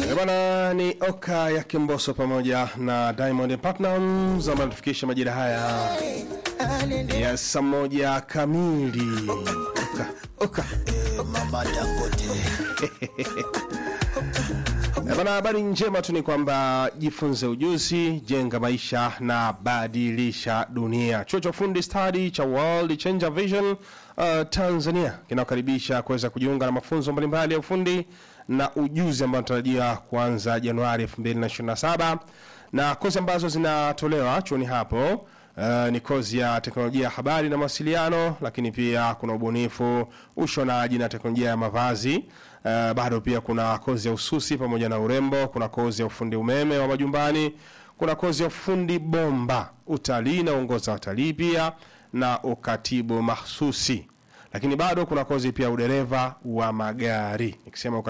Eh, Bwana ni Oka ya Kimboso pamoja na Diamond Platnumz ambao tufikisha majira haya ya saa moja kamili. Oka, Oka. Mama Dangote. Eh, Bwana, habari njema tu ni kwamba jifunze ujuzi, jenga maisha na badilisha dunia. Chuo cha ufundi stadi cha World Changer Vision uh, Tanzania kinakaribisha kuweza kujiunga na mafunzo mbalimbali ya ufundi na ujuzi ambayo natarajia kuanza Januari 2027 na kozi ambazo zinatolewa chuoni hapo Uh, ni kozi ya teknolojia ya habari na mawasiliano, lakini pia kuna ubunifu, ushonaji na teknolojia ya mavazi. Uh, bado pia kuna kozi ya ususi pamoja na urembo, kuna kozi ya ufundi umeme wa majumbani, kuna kozi ya ufundi bomba, utalii na uongoza watalii pia na ukatibu mahsusi, lakini bado kuna kozi pia ya udereva wa magari. Nikisema